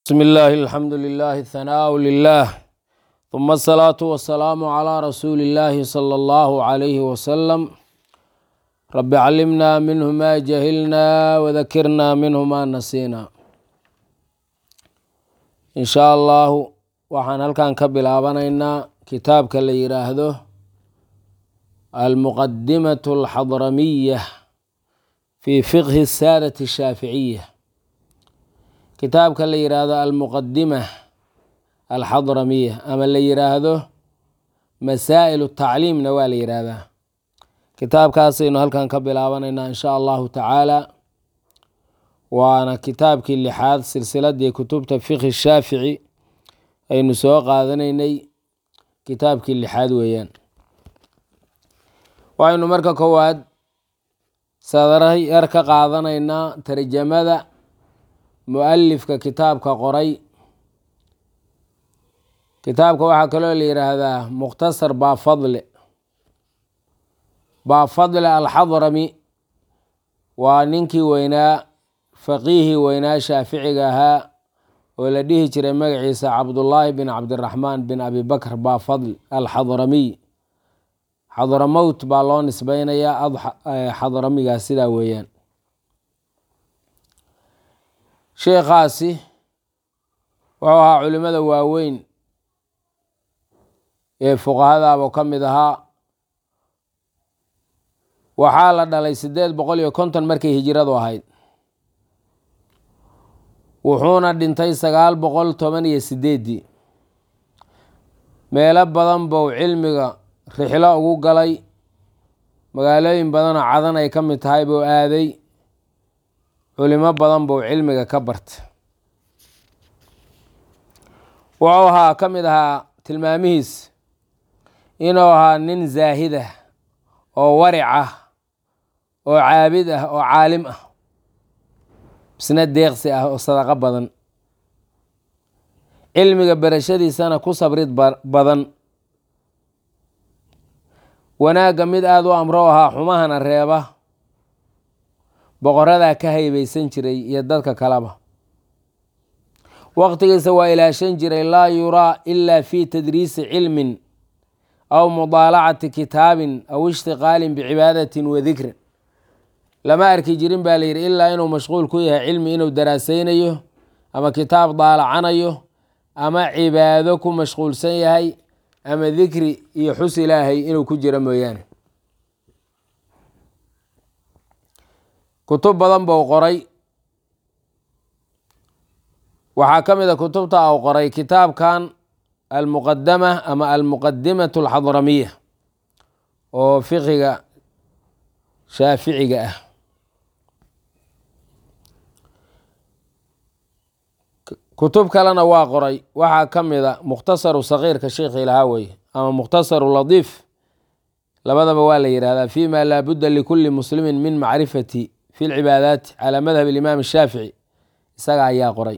بسم الله الحمد لله الثناء لله ثم الصلاة والسلام على رسول الله صلى الله عليه وسلم رب علمنا منه ما جهلنا وذكرنا منه ما نسينا إن شاء الله waxaan halkan ka bilaabanaynaa kitaabka la yiraahdo almuqadimة الxadramiya fi fiqhi الsaadaة الshaaficiya kitaabka la yiraahdo almuqadima alxadramiya ama la yiraahdo masaa'il tacliimna waa la yiraahdaa kitaabkaasaynu halkan ka bilaabanaynaa in sha allahu tacaala waana kitaabkii lixaad silsiladii kutubta fiqhi shaafici aynu soo qaadanaynay kitaabkii lixaad weeyaan waxaynu marka koowaad sadara yar ka qaadanaynaa tarjamada mu-alifka kitaabka qoray kitaabka waxaa kaloo la yiraahdaa mukhtasar baafadle baafadle alxadrami waa ninkii weynaa faqiihii weynaa shaaficiga ahaa oo la dhihi jiray magaciisa cabdullaahi bin cabdiraxmaan bin abi bakr baafadl alxadramiy xadramowt baa loo nisbeynayaa xadramigaas sidaa weeyaan sheekhaasi wuxuu ahaa culimada waaweyn ee fuqahadaaba ka mid ahaa waxaa la dhalay siddeed boqol iyo konton markay hijiradu ahayd wuxuuna dhintay sagaal boqol toban iyo sideeddii meelo badan bou cilmiga rixlo ugu galay magaalooyin badanoo cadan ay ka mid tahay buu aaday culimo badan buu cilmiga ka barta wuxuu ahaa ka mid ahaa tilmaamihiis inuu ahaa nin zaahid ah oo waric ah oo caabid ah oo caalim ah isna deeqsi ah oo sadaqo badan cilmiga berashadiisana ku sabrid badan wanaagga mid aada u amro ahaa xumahana reeba boqoradaa ka haybeysan jiray iyo dadka kaleba waqtigiisa waa ilaashan jiray laa yuraa ila fi tadriisi cilmin aw mudaalacati kitaabin aw ishtiqaalin bicibaadatin wa dikrin lama arki jirin baa la yidhi ilaa inuu mashquul ku yahay cilmi inuu daraasaynayo ama kitaab daalacanayo ama cibaado ku mashquulsan yahay ama dikri iyo xus ilaahay inuu ku jiro mooyaane kutub badan buu qoray waxaa ka mid a kutubta uu qoray kitaabkan almuqadama ama almuqadimatu alxadramiya oo fiqiga shaaficiga ah kutub kalena waa qoray waxaa ka mid a mukhtasaru sagiirka sheikhi lahaa weye ama mukhtasaru ladiif labadaba waa la yihahdaa fi ma laa budda likulli muslimin min macrifati fi lcibaadaati calaa madhab alimaam shaafici isaga ayaa qoray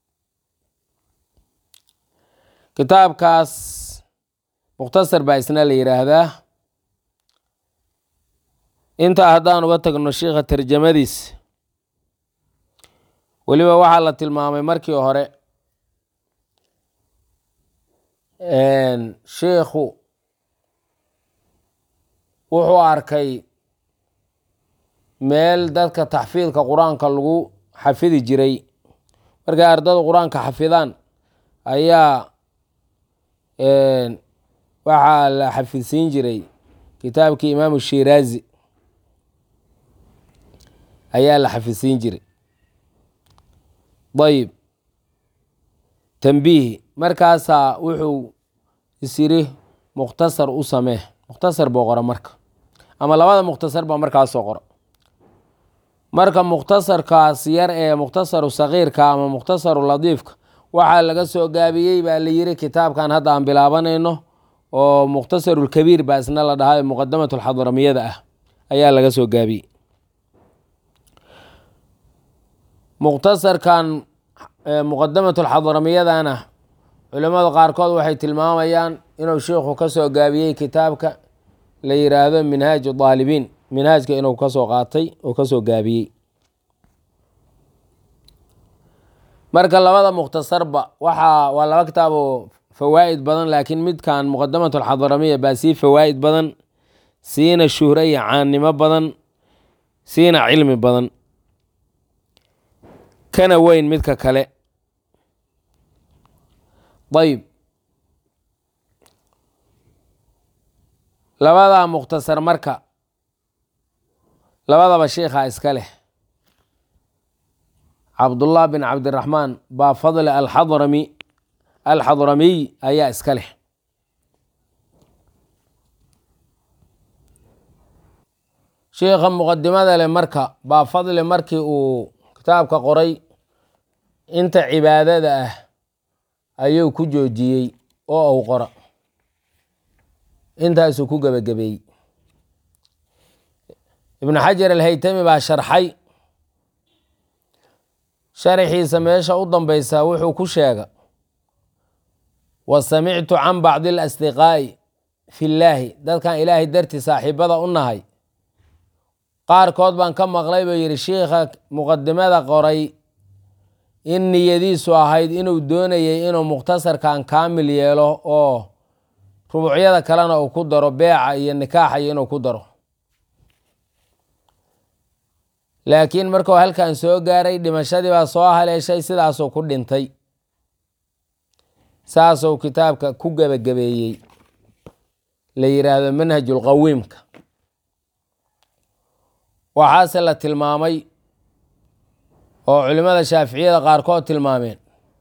kitaabkaas mukhtasar baa isna la yiraahdaa intaa haddaan uga tagno sheikha tarjamadiis weliba waxaa la tilmaamay markii hore sheikhu wuxuu arkay meel dadka taxfiidka qur-aanka lagu xafidi jiray markay ardada qur-aanka xafidaan ayaa waxaa la xafidsiin jiray kitaabkii imaamu shiraazi ayaa la xafidsiin jiray dayib tambiihi markaasaa wuxuu isyiri mukhtasar u samee mukhtasar buu qora marka ama labada mukhtasar baa markaasoo qora marka mukhtasarkaas yar ee mukhtasaru sagiirka ama mukhtasaru ladiifka waxaa laga soo gaabiyey baa la yiri kitaabkan hadda aan bilaabanayno oo mukhtasarulkabiir baa isna la dhahay muqadamatu alxadramiyada ah ayaa laga soo gaabiyey mukhtasarkan muqadamatu alxadramiyadana culimada qaarkood waxay tilmaamayaan inuu sheikhu ka soo gaabiyey kitaabka la yiraahdo minhaaj daalibiin minhaajka inuu kasoo qaatay oo kasoo gaabiyey marka labada mukhtasarba waxaa waa laba kitaab oo fawaa'id badan laakiin midkan muqadamat alxadramiya baa sii fawaa'id badan siina shuhro iyo caannimo badan siina cilmi badan kana weyn midka kale ayb labadaa mukhtasar marka labadaba sheikhaa iska leh cabdullah bin cabdiraxmaan baa fadle alxadrami alxadramiy ayaa iska leh sheikha muqadimada leh marka baa fadle markii uu kitaabka qoray inta cibaadada ah ayuu ku joojiyey oo uu qora intaasuu ku gebagabeeyey ibnu xajar alhaytami baa sharxay sharaxiisa meesha u dambeysa wuxuu ku sheega wa samictu can bacdi alasdiqaa'i fi llaahi dadkan ilaahay dartii saaxiibada u nahay qaarkood baan ka maqlay buu yidhi shiikha muqadimada qoray in niyadiisu ahayd inuu doonayay inuu mukhtasarkan kaamil yeelo oo rubuucyada kalena uu ku daro beeca iyo nikaaxa iyo inuu ku daro laakiin markuu halkan soo gaaray dhimashadii baa soo haleeshay sidaasuu ku dhintay saasuu kitaabka ku gebagabeeyey la yidhaahdo manhajulqawiimka waxaase la tilmaamay oo culimmada shaaficiyada qaarkood tilmaameen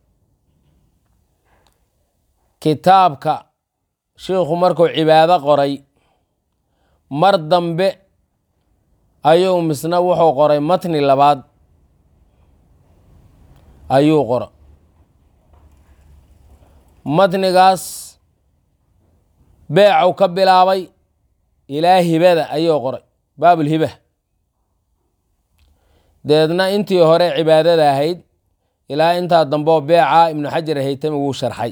kitaabka shiikhu markuu cibaado qoray mar dambe ayuu misna wuxuu qoray matni labaad ayuu qora matnigaas beecuu ka bilaabay ilaa hibada ayuu qoray baabulhiba deedna intii hore cibaadada ahayd ilaa intaa dambeo beeca ibnu xajar alhaytami wuu sharxay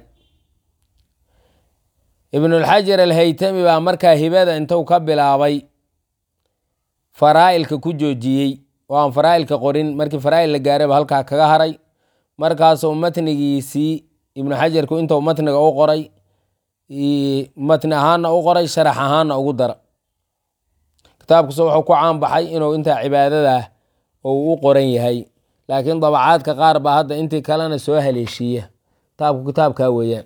ibnulxajar alhaytami baa markaa hibada intuu ka bilaabay faraa'ilka ku joojiyey oo aan faraa'ilka qorin markii faraa'il la gaarayba halkaa kaga haray markaasuu matnigiisii ibnu xajarku intuu matniga u qoray matni ahaana u qoray sharax ahaana ugu dara kitaabkuse wuxuu ku caan baxay inuu intaa cibaadadah uu u qoran yahay laakiin dabacaadka qaar baa hadda intii kalena soo haleeshiiya kitaabku kitaabkaa weeyaan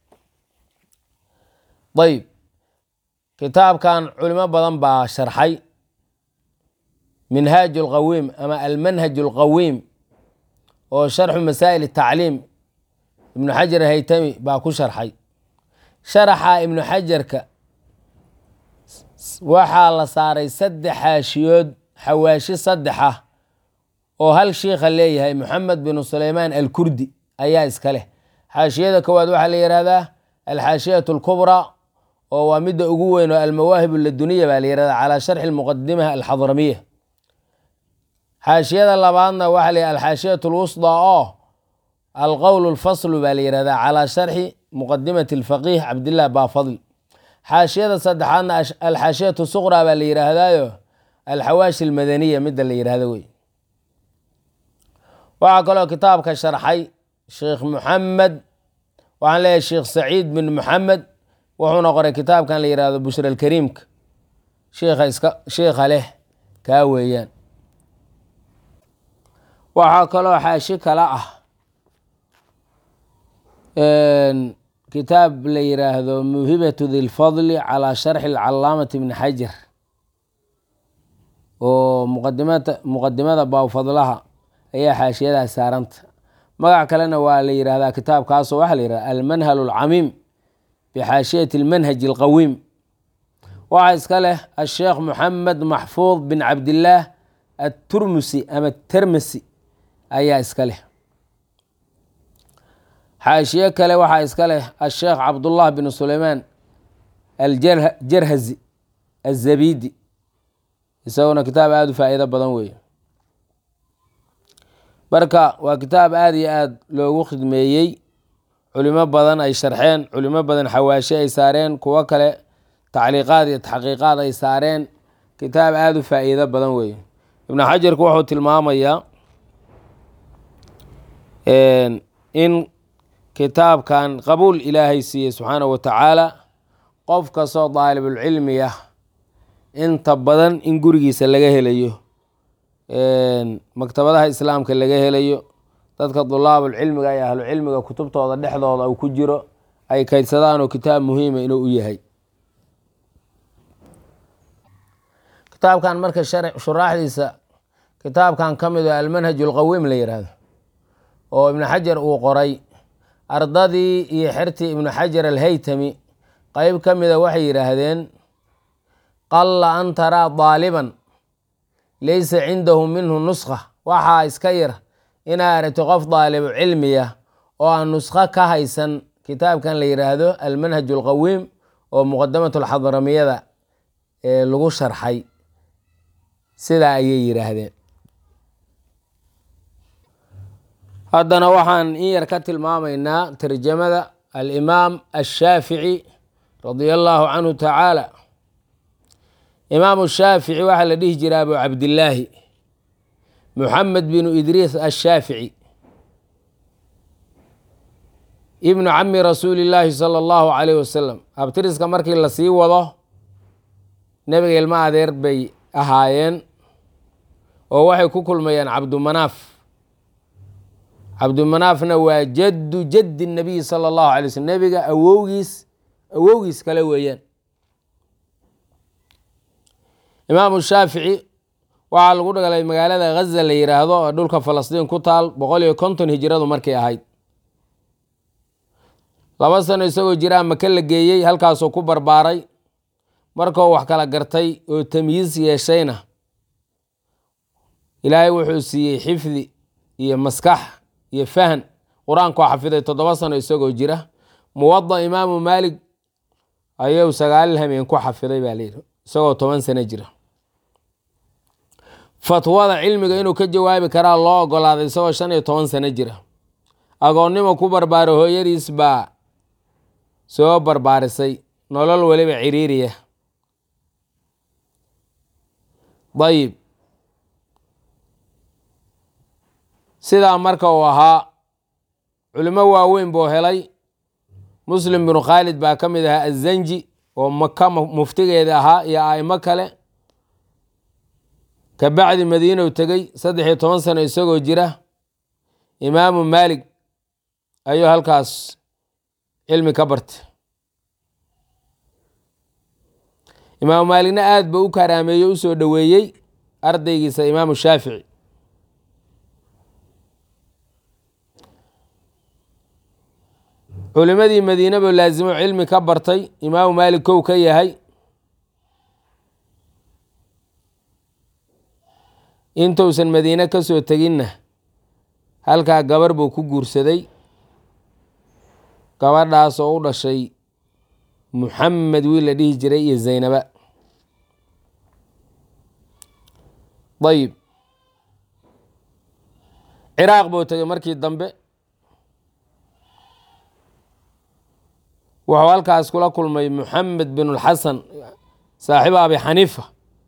ayb kitaabkan culimo badan baa sharxay minhaaj lqawiim ama almanhaj alqawiim oo sharxu masaa'il tacliim ibnu xajar haytami baa ku sharxay sharaxa ibnu xajarka waxaa la saaray saddex xaashiyood xawaashi saddex ah oo hal shiikha leeyahay moxamed binu suleymaan alkurdi ayaa iska leh xaashiyada koowaad waxaa la yihahdaa alxaashiyat alkubraa oo waa midda ugu weyn oo almawaahib laduniya baa la yihahdaa calaa sharxi lmuqadima alxadramiya xaashiyada labaadna waxaa la alxaashiyat lwusdaa oo alqowl lfaslu baa la yihahdaa calaa sharxi muqadimati alfaqiih cabdilah baafadl xaashiyada saddexaadna alxaashiyat suqraa baa la yihaahdaayo alxawaashi almadaniya midda la yihahdo wey waxaa kaloo kitaabka sharxay sheikh muxamed waxaan leeyahay sheikh saciid bin muxamed wuxuuna qoray kitaabkan la yihahdo bushra alkariimka shiikha iska shiikha leh kaa weeyaan waxaa kaloo xaashi kale ah kitaab la yiraahdo muhibatu dilfadli calaa sharxi alcalaamati bni xajar oo muqadimata muqadimada baawfadlaha ayaa xaashiyadaas saaranta magac kalena waa la yihahdaa kitaabkaasoo waxaa la yihahda almanhal alcamiim bixaashiyati almanhaj alqawiim waxaa iska leh asheekh moxamed maxfuud bin cabdillaah aturmusi ama termasi ayaa iska leh xaashiye kale waxaa iska leh asheekh cabdullah bin suleymaan aljarhazi azabidi isaguna kitaab aada u faa'iido badan weeye marka waa kitaab aada iyo aada loogu khidmeeyey culimo badan ay sharxeen culimo badan xawaashi ay saareen kuwo kale tacliiqaad iyo taxqiiqaad ay saareen kitaab aada u faa'iido badan weeye ibnu xajarku wuxuu tilmaamayaa in kitaabkan qabuul ilaahay siiyey subxaanahu wa tacaala qof kastoo daalibulcilmi ah inta badan in gurigiisa laga helayo maktabadaha islaamka laga helayo dadka dulaabulcilmiga iyo ahlucilmiga kutubtooda dhexdooda uu ku jiro ay kaydsadaan oo kitaab muhiima inuu u yahay kitaabkan marka shuraaxdiisa kitaabkan ka mid oo almanhaj ulqawiim la yihahdo oo ibnu xajar uu qoray ardadii iyo xertii ibnu xajar alhaytami qeyb ka mida waxay yidhaahdeen qalla an taraa daaliban laysa cindahu minhu nuskha waxaa iska yar inaa aragto qof daalibu cilmiya oo aan nuskho ka haysan kitaabkan la yidhaahdo almanhaj alqawiim oo muqadamat alxadramiyada ee lagu sharxay sidaa ayay yidhaahdeen haddana waxaan in yar ka tilmaamaynaa tarjamada alimaam ashaafici radia allaahu canhu tacaala imaamu shaafici waxaa la dhihi jira abu cabdillaahi muxamed binu idriis ashaafici ibnu cami rasuuli illaahi sala allahu calayh wasalam abtiriska markii lasii wado nebiga ilmo adeer bay ahaayeen oo waxay ku kulmayaan cabdumanaaf cabdumanaafna waa jaddu jaddi nabiyi sala allahu alay slm nebiga awowgiis awowgiis kale weeyaan imaamu shaafici waxaa lagu dhagalay magaalada ghaza la yidhaahdo oo dhulka falastiin ku taal boqol iyo konton hijiradu markay ahayd laba sano isagoo jiraa maka la geeyey halkaasoo ku barbaaray markuu wax kala gartay oo tamyiis yeeshayna ilaahay wuxuu siiyey xifdi iyo maskax iyo fahan qur-aankoo xafiday toddoba sano isagoo jira muwada imaamu maalig ayuu sagaal hameen ku xafiday baa layidhi isagoo toban sano jira fatwada cilmiga inuu ka jawaabi karaa loo ogolaaday isagoo shan iyo toban sano jira agoonnimo ku barbaaro hooyadiis baa soo barbaarisay nolol weliba ciriiriya dayib sidaa marka uu ahaa culimo waaweyn buu helay muslim binu khaalid baa ka mid ahaa azanji oo maka muftigeeda ahaa iyo aimo kale kabacdi madiinow tegey saddex iyo toban sano isagoo jira imaamu maalig ayuu halkaas cilmi ka bartay imaamu maaligna aad ba u karaameeye u soo dhoweeyey ardaygiisa imaamu shaafici culimadii madiine buu laasimo cilmi ka bartay imaamu maalik kow ka yahay intuusan madiine ka soo teginna halkaa gabar buu ku guursaday gabadhaas oo u dhashay muxamed wiil la dhihi jiray iyo zaynaba dayib ciraaq buu tegay markii dambe wuxuu halkaas kula kulmay muxamed bin lxasan saaxiibo abi xaniifa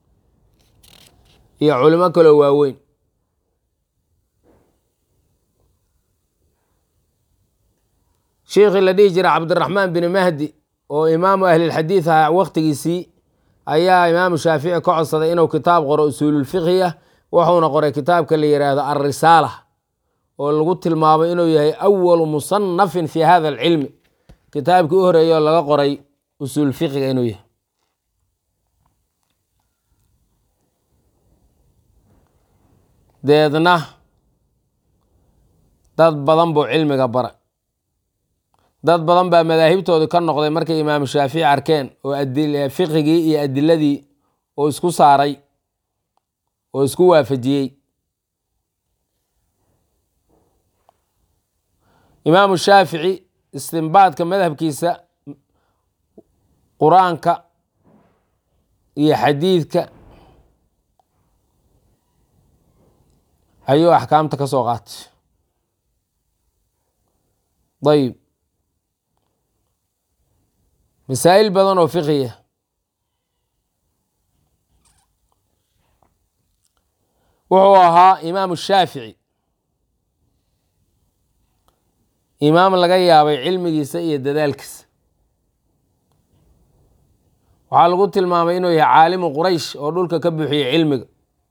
iyo culimo kaloo waaweyn shiikhii la dhihi jira cabdiraxmaan bin mahdi oo imaamu ahlilxadiid ahaa waktigiisii ayaa imaamu shaafici ka codsaday inuu kitaab qoro usuululfiqhi ah wuxuuna qoray kitaabka la yidhaahdo alrisaala oo lagu tilmaamay inuu yahay awalu musanafin fi hada alcilmi kitaabkii u horeeyay oo laga qoray usuul fiqiga inuu yahay deedna dad badan buu cilmiga bara dad badan baa madaahibtoodii ka noqday markay imaamu shaafici arkeen oo fiqigii iyo adiladii oo isku saaray oo isku waafajiyey imaamu shaafici istinbaadka madhabkiisa qur-aanka iyo xadiidka ayuu axkaamta ka soo qaatay dayib masaa'il badan oo fiqiya wuxuu ahaa imaamu shaafici imaam laga yaabay cilmigiisa iyo dadaalkiisa waxaa lagu tilmaamay inuu yahay caalimu quraysh oo dhulka ka buuxiyey cilmiga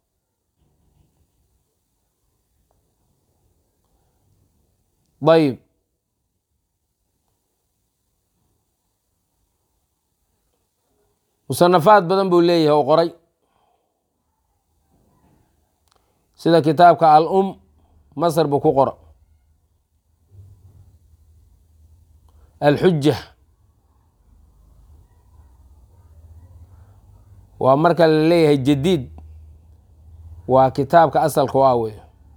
ayb musanafaad badan buu leeyahay oo qoray sida kitaabka al um masr buu ku qora alxuja waa marka la leeyahay jadiid waa kitaabka asalka u ah wey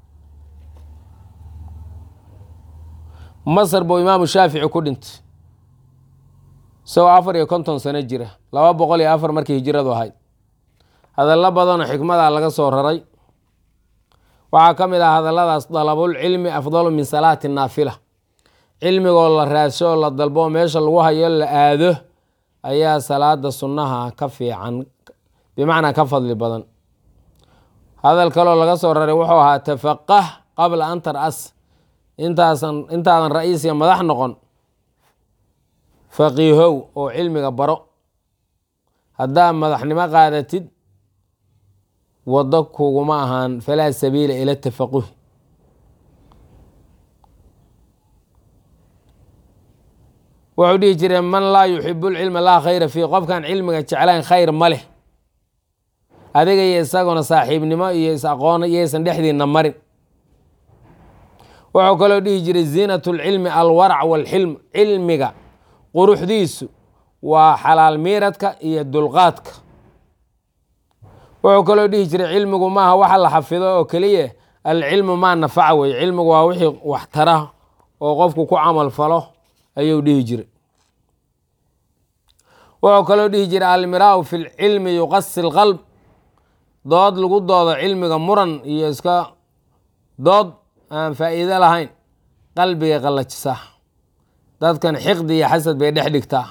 masr buu imaamu shaafici ku dhintay isagoo afar iyo konton sano jira laba boqol iyo afar markii hijiradu ahayd hadallo badanoo xikmada laga soo raray waxaa ka mid ah hadalladaas dalabulcilmi afdalu min salaati naafila cilmigoo la raadsho oo la dalbo oo meesha lagu hayo la aado ayaa salaada sunnaha ka fiican bimacnaa ka fadli badan hadal kaloo laga soo raray wuxuu ahaa tafaqah qabla an tar-as intaasan intaadan ra-iis iyo madax noqon faqiihow oo cilmiga baro haddaa madaxnimo qaadatid waddo kuguma ahaan falaa sabiila ila tafaquhi wuxuu dhihi jire man laa yuxibu lcilma laa khayra fiih qofkaan cilmiga jeclayn khayr ma leh adiga iyo isaguna saaxiibnimo iyo is-aqoon iyaysan dhexdiina marin wuxuu kaloo dhihi jiray ziinat lcilmi alwarac walxilm cilmiga quruxdiisu waa xalaal miiradka iyo dulqaadka wuxuu kaloo dhihi jiray cilmigu maaha waxa la xafido oo keliya alcilmu maa nafaca wey cilmigu waa wixii wax tara oo qofku ku camal falo ayuu dhihi jiray wuxuu kaloo dhihi jiray almiraau fi lcilmi yuqasi lqalb dood lagu doodo cilmiga muran iyo iska dood aan faa'iido lahayn qalbiga qallajisaa dadkan xiqdi iyo xasad bay dhex dhigtaa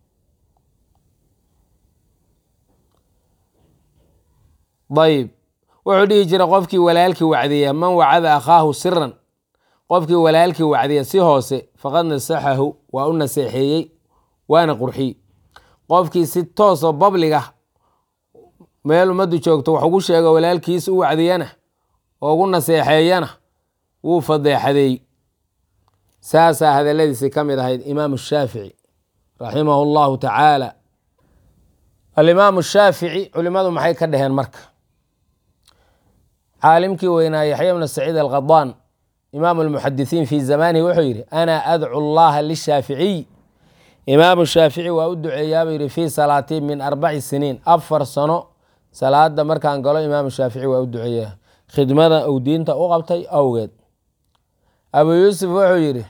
ayb wuxuu dhihi jiray qofkii walaalkii wacdiya man wacada akhaahu siran qofkii walaalkii wacdiya si hoose faqad nasaxahu waa u naseexeeyey waana qurxiy qofkii si toosoo babliga meel ummaddu joogto wax ugu sheego walaalkiis u wacdiyana oo ugu naseexeeyana wuu fadeexadeey saasaa hadaladiisi ka mid ahayd imaamu shaafici raximahu llahu tacaala alimaamu shaafici culimadu maxay ka dhaheen marka caalimkii weynaa yaxya bnu saciid alqadaan imaamu lmuxadisiin fi zamanihi wuxuu yidhi ana adcu llaha lishaaficiy imaamu shaafici waa u duceeyaabuu yidhi fii salaatii min arbaci siniin afar sano salaada markaan galo imaamu shaafici waa u duceeyaa khidmada uu diinta u qabtay awgeed abu yuusuf wuxuu yidhi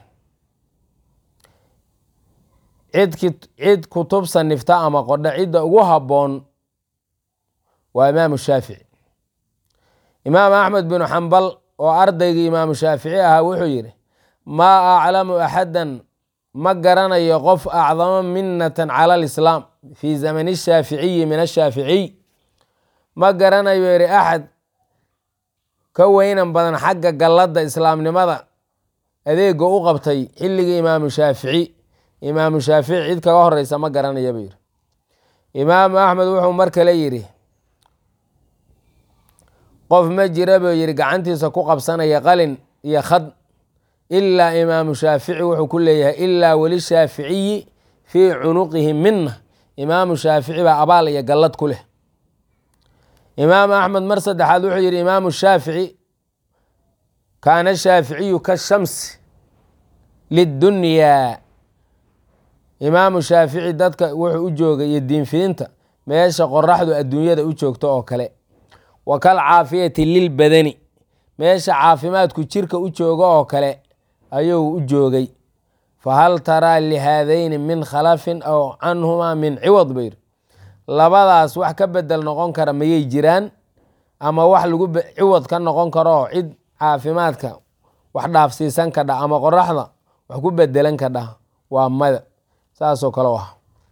cidki cid kutub sanifta ama qodho cidda ugu habboon waa imaamu shaafici imaam axmed binu xambal oo ardaygii imaamu shaafici ahaa wuxuu yidhi maa aclamu axadan ma garanayo qof acdama minatan cala alislaam fii zamani shaaficiyi min ashaaficiy ma garanayo yidhi axad ka weynan badan xagga galladda islaamnimada adeega u qabtay xilligii imaamu shaafici imaamu shaafici cid kaga horeysa ma garanaya buu yidhi imaamu axmed wuxuu mar kale yidhi qof ma jira buu yidhi gacantiisa ku qabsanaya qalin iyo khad ilaa imaamu shaafici wuxuu ku leeyahay ilaa weli shaaficiyi fii cunuqihi mina imaamu shaafici baa abaal iyo gallad ku leh imaamu axmed mar saddexaad wuxuu yidhi imaamu shaafici kaana shaaficiyu ka shamsi lidunyaa imaamu shaafici dadka wuxuu u joogay iyo diinfidinta meesha qoraxdu adduunyada u joogto oo kale wa kal caafiyati lilbadani meesha caafimaadku jirka u joogo oo kale ayuu u joogay fahal taraa lihaadayni min khalafin aw canhumaa min ciwad bayr labadaas wax ka bedel noqon kara mayay jiraan ama wax lagu ciwad ka noqon karo oo cid caafimaadka wax dhaafsiisan kadha ama qoraxda wax ku bedelan kadha waa mada saasoo kale ah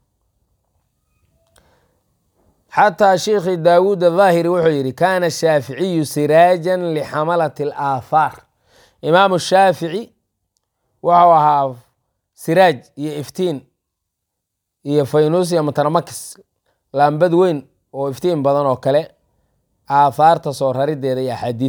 xataa sheikhi daawuud ahaahiri wuxuu yidhi kaana shaaficiyu siraajan lixamalati alaahaar imaamu shaafici wuxuu ahaa siraaj iyo iftiin iyo faynuus iyo mataramakis laambad weyn oo iftiin badan oo kale aahaarta soo rarideeda iyo axaadiid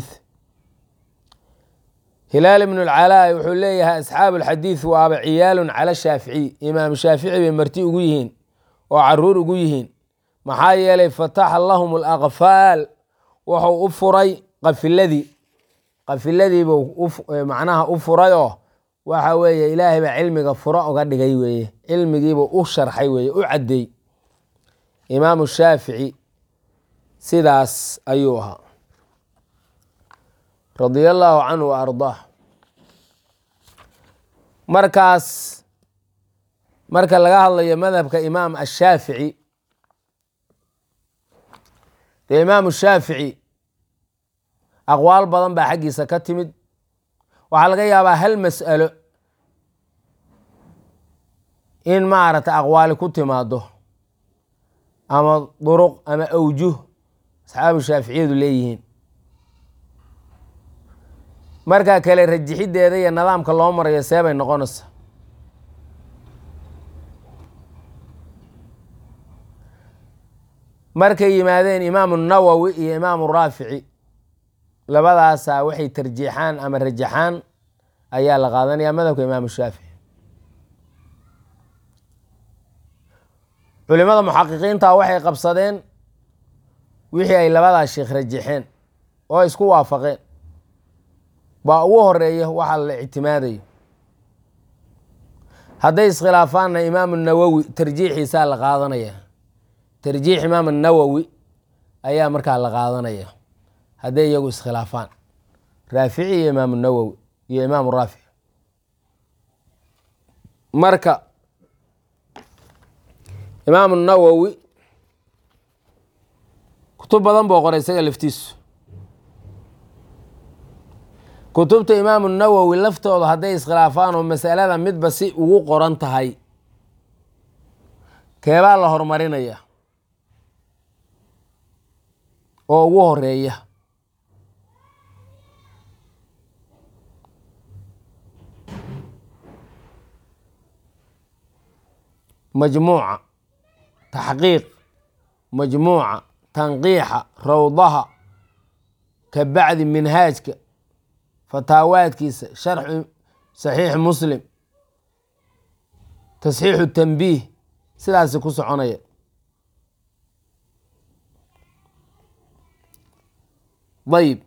hilaal ibnu lcalaa wuxuu leeyahay asxaabu alxadiid waaba ciyaalun cala shaaficiy imaam shaafici bay marti ugu yihiin oo caruur ugu yihiin maxaa yeelay fataxa lahum alaqfaal wuxuu u furay qafiladii qafiladiibuu macnaha u furay oo waxa weeye ilaahay baa cilmiga furo uga dhigay weeye cilmigiibuu u sharxay weeye u caddeey imaamu shaafici sidaas ayuu ahaa radia allaahu canhu wa ardaah markaas marka laga hadlayo madhabka imaam ashaafici dee imaamu shaafici aqwaal badan baa xaggiisa ka timid waxaa laga yaabaa hal mas'alo in maaragtay aqwaali ku timaado ama duruq ama awjuh asxaabu shaaficiyadu leeyihiin markaa kale rajixiddeeda iyo nidaamka loo marayo see bay noqonaysa markay yimaadeen imaamu nawowi iyo imaamu raafici labadaasaa waxay tarjiixaan ama rajaxaan ayaa la qaadanaya madhabka imaamu shaafici culimada muxaqiqiinta waxay qabsadeen wixii ay labadaas sheekh rajaxeen oo isku waafaqeen baa ugu horeeya waxa la ictimaadayo hadday iskhilaafaanna imaamu nawowi tarjiixiisaa la qaadanaya tarjiix imaam nawowi ayaa markaa la qaadanaya hadday iyagu iskhilaafaan raafici iyo imaamu nawowi iyo imaamu raafic marka imaamu nawowi kutub badan buu qoray isaga laftiisu kutubta imaamu nawowi laftooda hadday iskhilaafaan oo masalada midba si ugu qoran tahay keebaa la horumarinaya oo ugu horeeya majmuuca taxqiiq majmuuca tanqiixa rawdaha ka bacdi minhaajka fataawaadkiisa sharxu saxiix muslim tasxiixu tanbiih sidaasi ku soconaya ayib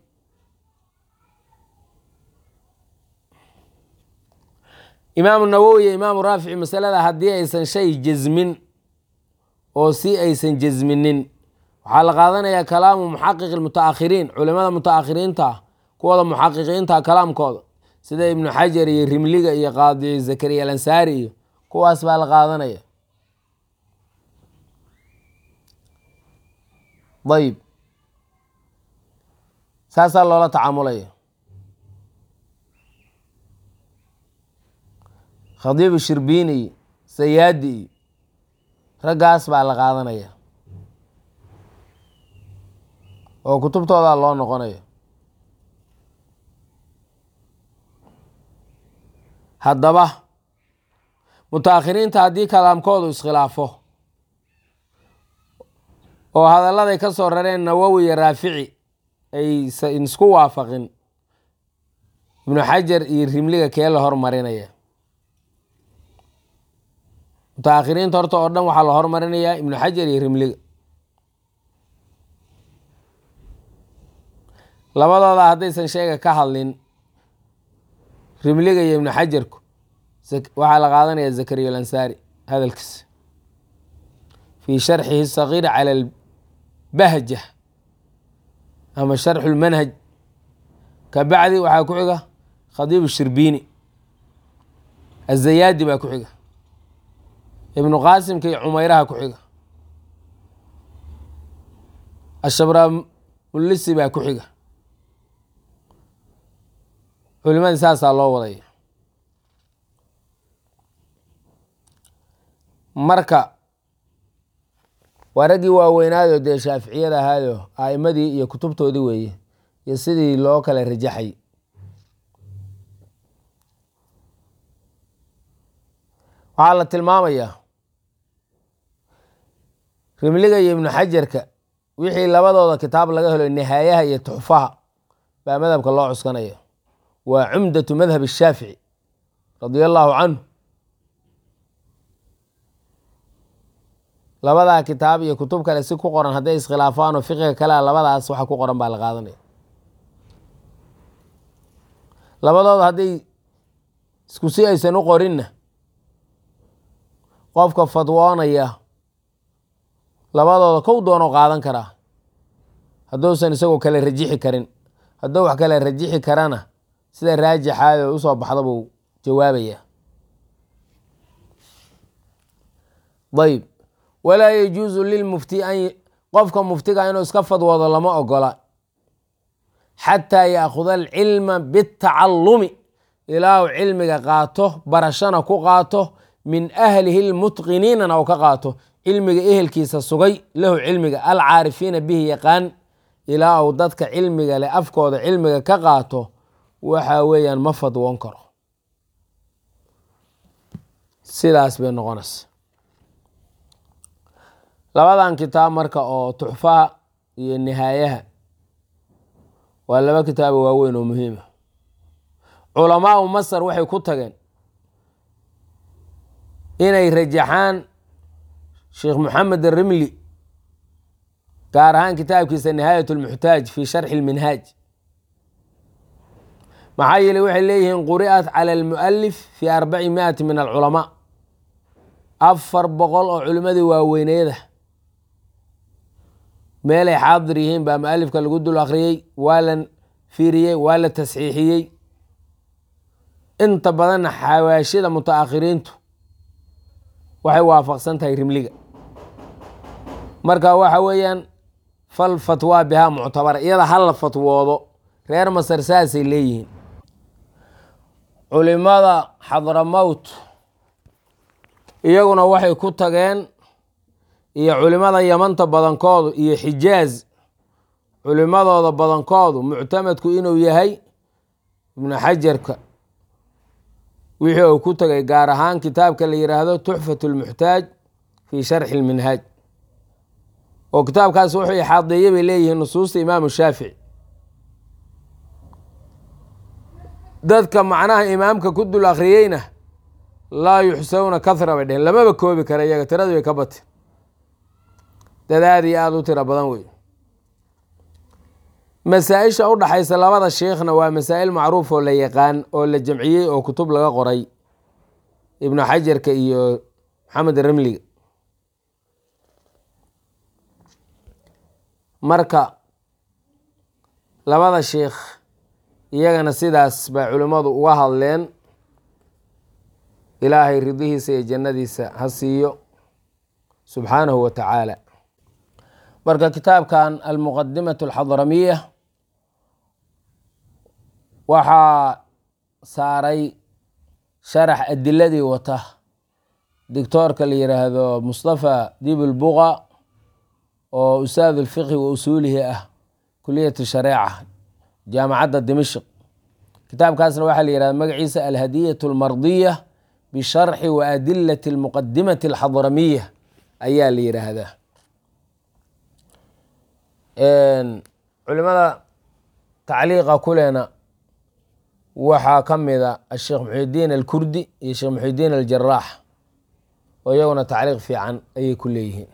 imaamu nawowi iyo imaamu raafici masalada haddii aysan shay jasmin oo si aysan jasminin waxaa la qaadanayaa kalaamu muxaqiq mutaakhiriin culimada mutaakhiriinta kuwooda muxaqiqiinta kalaamkooda sida ibnu xajar iyo rimliga iyo qaadi zakariya alansaari iyo kuwaas baa la qaadanaya ayib saasaa loola tacaamulaya khadiibu shirbiini iyo sayaadi iyo raggaas baa la qaadanaya oo kutubtoodaa loo noqonaya haddaba mutaakhiriinta haddii kalaamkoodu iskhilaafo oo hadalladay ka soo rareen nawowi iyo raafici aysan isku waafaqin ibnu xajar iyo rimliga kee la hormarinaya mutaakhiriinta horta oo dhan waxaa la hormarinayaa ibnu xajar iyo rimliga labadooda haddaysan sheega ka hadlin rimliga iyo ibnu xajarku waxaa la qaadanaya zakariya alansaari hadalkiisa fii sharxihi sagiir cala albahja ama sharxu lmanhaj ka bacdi waxaa ku xiga khadiibu shirbiini azayaadi baa ku xiga ibnu qaasimka iyo cumayraha ku xiga ashabramulisi baa ku xiga culimadii saasaa loo wadaya marka waa raggii waaweynaado dee shaaficiyada ahaayo a'imadii iyo kutubtoodii weeye iyo sidii loo kala rajaxay waxaa la tilmaamayaa rimliga iyo ibnu xajarka wixii labadooda kitaab laga helo nihaayaha iyo tuxfaha baa madhabka loo cuskanaya waa cumdatu madhab shaafici radia allaahu canhu labadaa kitaab iyo kutub kale si ku qoran hadday iskhilaafaan oo fiqiga kalea labadaas waxa ku qoran baa la qaadanaya labadooda hadday isku si aysan u qorinna qofka fadwoonaya labadooda kow doono qaadan karaa hadduusan isagoo kale rajixi karin hadduu wax kale rajixi karana sida raajixaad oo usoo baxda buu jawaabaya ayb walaa yajuusu lilmufti an qofka muftiga inuu iska fadwoodo lama ogola xataa yaakuda alcilma bitacalumi ilaa uu cilmiga qaato barashana ku qaato min ahlihi lmutqiniinana uu ka qaato cilmiga ehelkiisa sugay lahu cilmiga alcaarifiina bihi yaqaan ilaa uu dadka cilmiga leh afkooda cilmiga ka qaato waxa weeyaan ma fadwoon karo sidaas bay noqonaysa labadan kitaab marka oo tuxfaha iyo nihaayaha waa laba kitaabo waaweyn oo muhiima culamaau masar waxay ku tageen inay rajaxaan sheekh moxamed arimli gaar ahaan kitaabkiisa nihaayat lmuxtaaj fi sharxi lminhaaj maxaa yeele waxay leeyihiin quri'at cala almu'alif fi arbaci miati min alculamaa afar boqol oo culimmadii waaweyneeda meelay xaadir yihiin baa mualifka lagu dul akhriyey waa la fiiriyey waa la tasxiixiyey inta badanna xawaashida mutaakhiriintu waxay waafaqsan tahay rimliga marka waxa weeyaan fal fatwaa bihaa muctabara iyada hala fatwoodo reer masar saasay leeyihiin culimada xadramowt iyaguna waxay ku tageen iyo culimada yamanta badankoodu iyo xijaaz culimadooda badankoodu muctamadku inuu yahay ibnu xajarka wixii uu ku tagay gaar ahaan kitaabka la yidhaahdo tuxfat lmuxtaaj fi sharxi lminhaaj oo kitaabkaas wuxuu ixaadeeye bay leeyihiin nusuusta imaamu shaafici dadka macnaha imaamka ku dul akhriyeyna laa yuxsawna kahra bay dheheen lamaba koobi kara iyaga tiradu way ka bati dad aada iyo aada u tiro badan wey masaa-isha u dhaxaysa labada sheikhna waa masaa'il macruuf oo la yaqaan oo la jamciyey oo kutub laga qoray ibnu xajarka iyo maxamed ramliga marka labada sheikh iyagana sidaas bay culimmadu uga hadleen ilaahay ridihiisa iyo jannadiisa ha siiyo subxaanahu wa tacaala marka kitaabkan almuqadimatu alxadramiya waxaa saaray sharax adiladii wata doctoorka la yiraahdo mustafa dibulbuqa oo usaad ulfiqhi wa usuulihi ah kuliyat shareeca jaamacadda dimashq kitaabkaasna waxaa la yihahda magaciisa alhadiyat almardiya bisharxi wa adilati almuqadimati alxadramiya ayaa la yiraahdaa culimada tacliiqa kulena waxaa ka mida asheekh muxidiin alkurdi iyo sheekh muxidiin aljaraax oo iyaguna tacliiq fiican ayay ku leeyihiin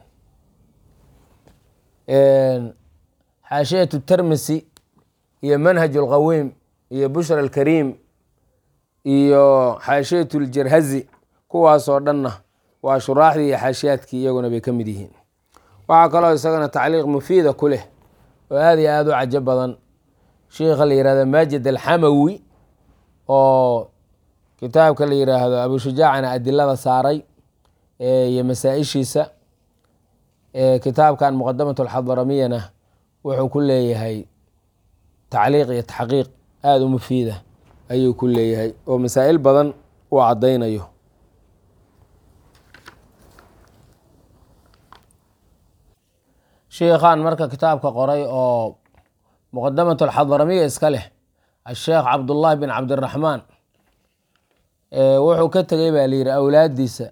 xaashiyatu termisi iyo manhaj alqawiim iyo bushra alkariim iyo xaashiyatu ljarhazi kuwaasoo dhanna waa shuraaxdii iyo xaashiyaadkii iyaguna bay ka mid yihiin waxaa kaloo isagana tacliiq mufiida ku leh oo aada iyo aada u cajo badan sheikha la yihahdo maajid alxamawi oo kitaabka la yiraahdo abushujaacana adilada saaray iyo masaa-ishiisa kitaabkan muqadamat alxadaramiyana wuxuu ku leeyahay tacliiq iyo taxqiiq aada u mufiida ayuu ku leeyahay oo masaa-il badan uu caddaynayo sheikhan marka kitaabka qoray oo muqadamat alxadaramiya iska leh asheekh cabdullahi bin cabdiraxmaan wuxuu ka tegay baa layidhi awlaaddiisa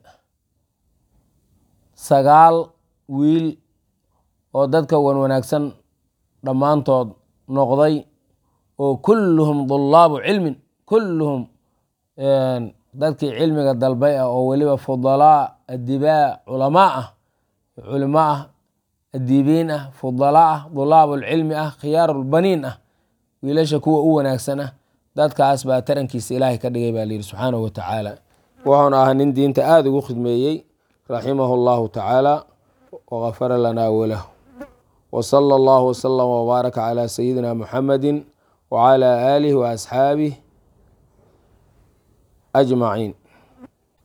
sagaal wiil oo dadka wan wanaagsan dhammaantood noqday oo kulluhum dulaabu cilmin kulluhum dadkii cilmiga dalbay ah oo weliba fudalaa adibaa culamaa ah culimo ah adiibiin ah fudalaa ah dulaabulcilmi ah khiyaarulbaniin ah wiilasha kuwa u wanaagsan ah dadkaas baa tarankiisa ilaahay ka dhigay baa layidhi subxaanahu wa tacaala wuxuuna ahaa nin diinta aada ugu khidmeeyey raximahu llahu tacaala wagafara lanaa walahu wsala allahu wslama wbaaraka calaa sayidina muxamadi wcalaa aalihi waasxaabih ajmaciin